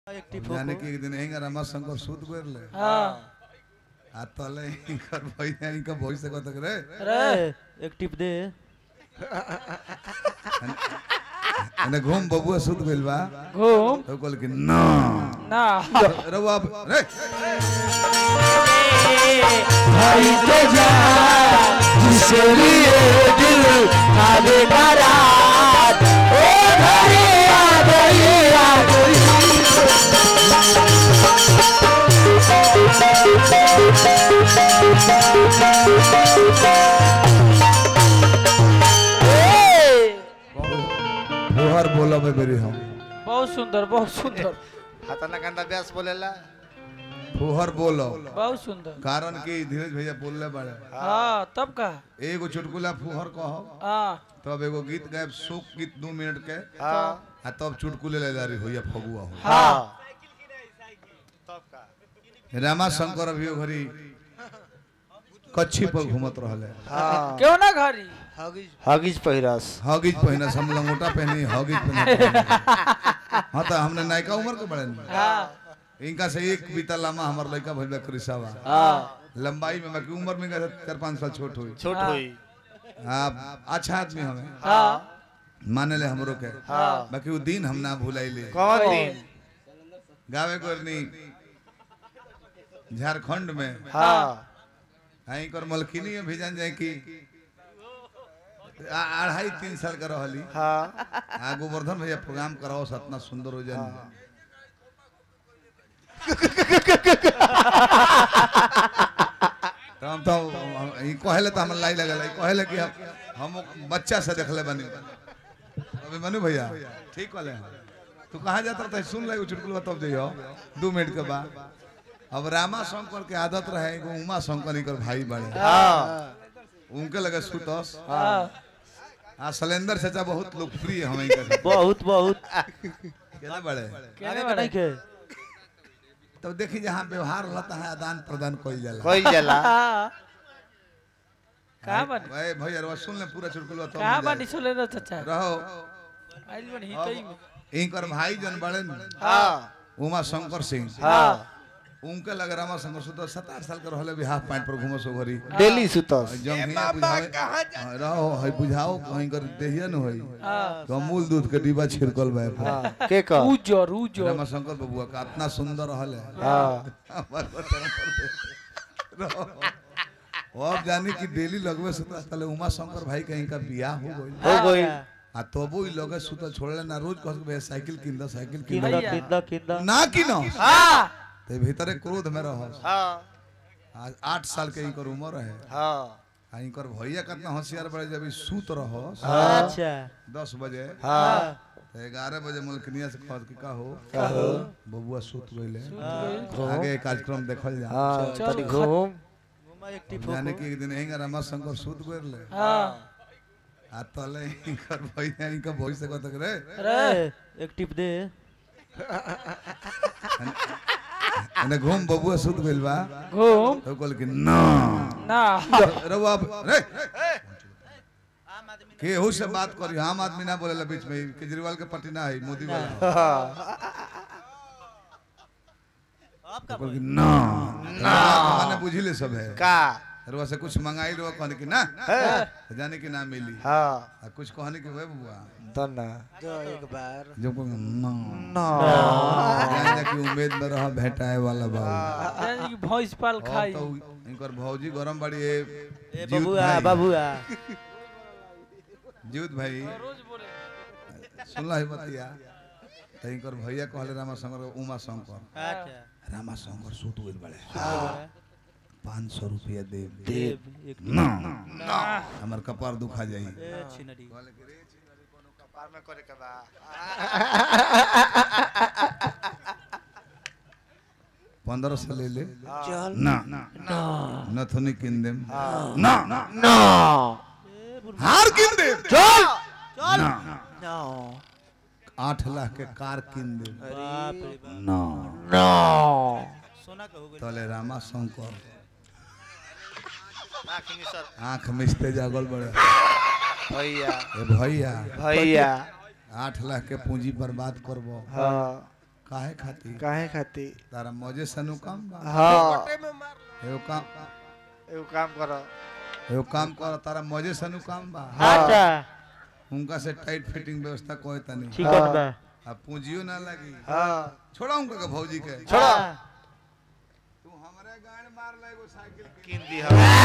जाने कि एक दिन हेंगा रमा शंकर सूत गोरले हाँ आ तले हिंकर भैया हिंकर भैया को तक रे अरे एक टिप दे अने घूम बबुआ सूत गइल बा घूम तो कहल कि ना ना रवा रे खरीदे जा जिसके लिए दिल आगे बारात ओ घरे आ गई आ गई फुहर बोला में मेरी हम बहुत सुंदर बहुत सुंदर हाथाना गंदा व्यास बोलेला फुहर बोलो बहुत सुंदर कारण कि धीरज भैया बोलले बाड़े हाँ तब का एगो चुटकुला फुहर कहो हाँ तब एगो गीत गायब शोक गीत दू मिनट के हाँ आ तब चुटकुले ले जा रही होया फगुआ हो हाँ तब का रामा शंकर अभी ओ घरी कच्छी पर घूमत रहले हाँ क्यों ना घरी हगिज पहिरस हॉगिज पहना हम लंगोटा पहनी हॉगिज पहनी हाँ तो हमने नायका उम्र के बड़े नहीं। हाँ इनका से एक बीता लामा हमार लड़का भइल बा कृषावा हाँ लंबाई में बाकी उम्र में का चार पाँच साल छोट हुई छोट हुई आप अच्छा आदमी हमें हाँ माने ले हमरो के हाँ बाकी वो दिन हम ना भुलाइले कौन दिन गावे करनी झारखंड में हाँ आई कर मलकिनी में भी जान जाए कि आ- अढ़ाई तीन साल का रहली हाँ आ गोवर्धन भैया प्रोग्राम कराओ सतना सुंदर हो जाए तो हम तो ई कहले तो हम लाई लगल ई कहले कि हम हम बच्चा से देखले बनी अबे मनु भैया ठीक कहले हैं। तू कहाँ जाता था सुन ले चुटकुल तब जइयो दू मिनट के बाद अब रामा शंकर के आदत रहे एगो उमा शंकर इनकर भाई बड़े हाँ उनके लगे सुतस हाँ आ सलेंदर चाचा बहुत लोकप्रिय हमें इनके बहुत बहुत केना बड़े कहने वाले के तब देखी जहाँ व्यवहार रहता है आदान प्रदान कइल जाला कोई जला हाँ कहाँ बनी भाई भैया रवा सुन ले पूरा चुटकुल तब कहाँ मिल जाए। बनी सुले ना चाचा रहो आइल बनी हितई में इनकर भाई जन बड़े न, हाँ उमा शंकर सिंह हाँ उनके लगे रामा शंकर सुतो सात आठ साल के रहले भी हाफ पैंट पर घूमो सो घरी डेली सुतस जंघिया बुझावे हाँ, रहो है बुझाओ कहीं कर देहिया न होई हाँ तो अमूल दूध के डिब्बा छिड़कल बा हाँ के कर उजर उजर रामा शंकर बबुआ का इतना सुंदर रहले हाँ हमार बटन पर दे। रहो। अब जानी कि डेली लगवे सुता तले उमा शंकर भाई कहीं का बियाह हो गई हो गई आ तबो ई लगे सुता छोड़ले ना रोज कह के साइकिल किन दो साइकिल किन दो किंदा किंदा किंदा ना किनो हाँ ते भीतरे क्रोध में रहो हाँ आज आठ साल के इनकर उम्र है हाँ आ इनकर भैया कितना होशियार बड़े जब ई सूत रहो अच्छा दस बजे हाँ तो ग्यारह बजे मुल्कनिया से कहत कि का हो कहो बबुआ सूत गइले आगे कार्यक्रम देखल जा हाँ चल, तनी घूम एक टिप जाने कि एक दिन हेंगा रमा शंकर सूत गइले हाँ आ तले इनकर भैया इनकर भैया को तक रे अरे एक टिप दे अने घूम बबुआ सूत गइल बा घूम तो कहल कि ना ना रउआ रे केहू से बात करी आम आदमी ना बोलेला बीच में केजरीवाल के पार्टी ना है मोदी वाला हाँ तो कहल कि ना ना माने बुझिले सब है का रुआ से कुछ मंगाई रुआ कहने की ना है तो जाने की ना मिली हाँ आ कुछ कहने की वे बुआ दन्ना जब को ना ना जान जा कि उम्मीद में रहा भेटाए वाला बा यानी कि भैंस पाल अब खाई तो इनकर भौजी गरम बड़ी है ए जीउत बबुआ भाई। बबुआ जीउत भाई रोज बोले सुनला है बतिया तो इनकर भैया कहले रामा शंकर के उमा शंकर अच्छा रामा शंकर सूत गइल बड़े पाँच सौ रुपया दे देव एक ना ना हमार कपार दुखा जाई ए छिनरी कपार में करे के बा पंद्रह सौ ले ले चल ना ना नथुनी किन देम ना ना ना हार किन दे चल ना ना आठ लाख के कार किन दे बाप रे बाप ना ना सोना का हो गइल तले रामा शंकर आखिनी सर आंख मिचते जागल बड़े भैया ए भैया भैया आठ लाख के पूंजी बर्बाद करबो हाँ काहे खाती काहे खाती तारा मौजे सनु काम बा हाँ एगो काम एगो काम करो एगो काम कर तारा मौजे सनु काम बा अच्छा उनका से टाइट फिटिंग व्यवस्था कोई तनी चिकन बा अब पूंजियो ना लगी हाँ छोड़ा उनका के भौजी के छोड़ो तू हमरे गांड मार ले एगो साइकिल के किन दी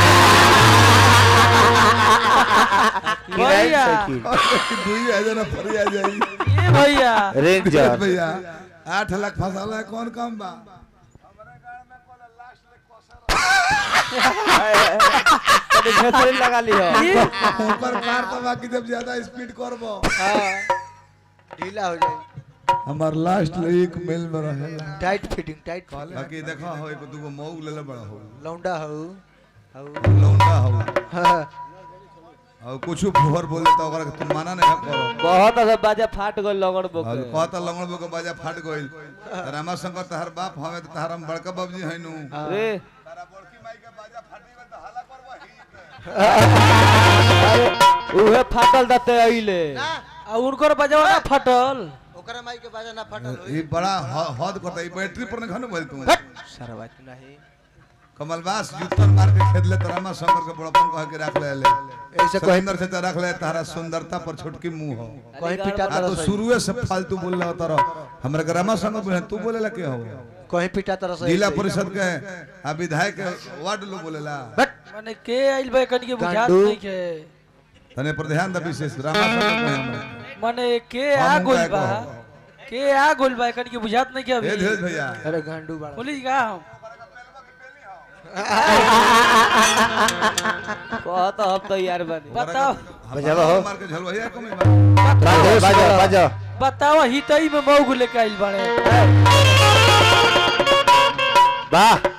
भैया दुई आ जाना फरी आ जाई ये भैया रेंजर भैया आठ लाख फसाला है कौन काम बा लगा लियो ये ऊपर कार तो बाकी जब ज्यादा स्पीड करबो ढीला हो जाए हमार लास्ट एक मेल में रहेला टाइट फिटिंग टाइट बाकी देखो हो एक दूगो मऊ लेले बड़ा हो लौंडा हो हो लौंडा हो हाँ और कुछ फुहर बोले तो ओकरा के तुम माना नहीं करो बहुत अच्छा बाजा फाट गइल लगन बोके और कहता लंगड़ बो के बाजा फाट गइल रामा शंकर तहर बाप हमें तो तहर हम बड़का बाबूजी है नु रे तारा बड़की माई के बाजा फाटी गइल तो हल्ला करबो ही उहे फाटल दते अइले आ उनकर बजवा ना फटल ओकरा माई के बाजा ना फटल ये बड़ा ह- हद करता है बैटरी पर नहीं खाने बोल तू सारा बात नहीं कमलवास जूतन मार के खेद ले तरामा शंकर के बड़पन कह के रख ले ले ऐसे कोई सुंदर से तो रख ले तारा सुंदरता पर छोटकी मुंह हो कोई पिटा आ तो शुरुए से फालतू बोल रहा तारा हमरा के रामा शंकर बोले तू बोले ला के हो कोई पिटा तरह से जिला परिषद के आ विधायक के वार्ड लोग बोलेला माने के आइल बा कनी के बुझात गांडू। नहीं के तने पर ध्यान द विशेष रामा शंकर को हमरा माने के हम आ उनका गोल एक बा हो। के आ गोल बा कनी के बुझात नहीं के ए अभी धीरज भैया अरे गांडू बड़ा बोली का हम कहत हम तैयार बनी बताओ बजावा हो। मार के झलवैया कमी बा बाजा बाजा बाजा बताओ हितई में मऊ लेके आइल बाड़े वाह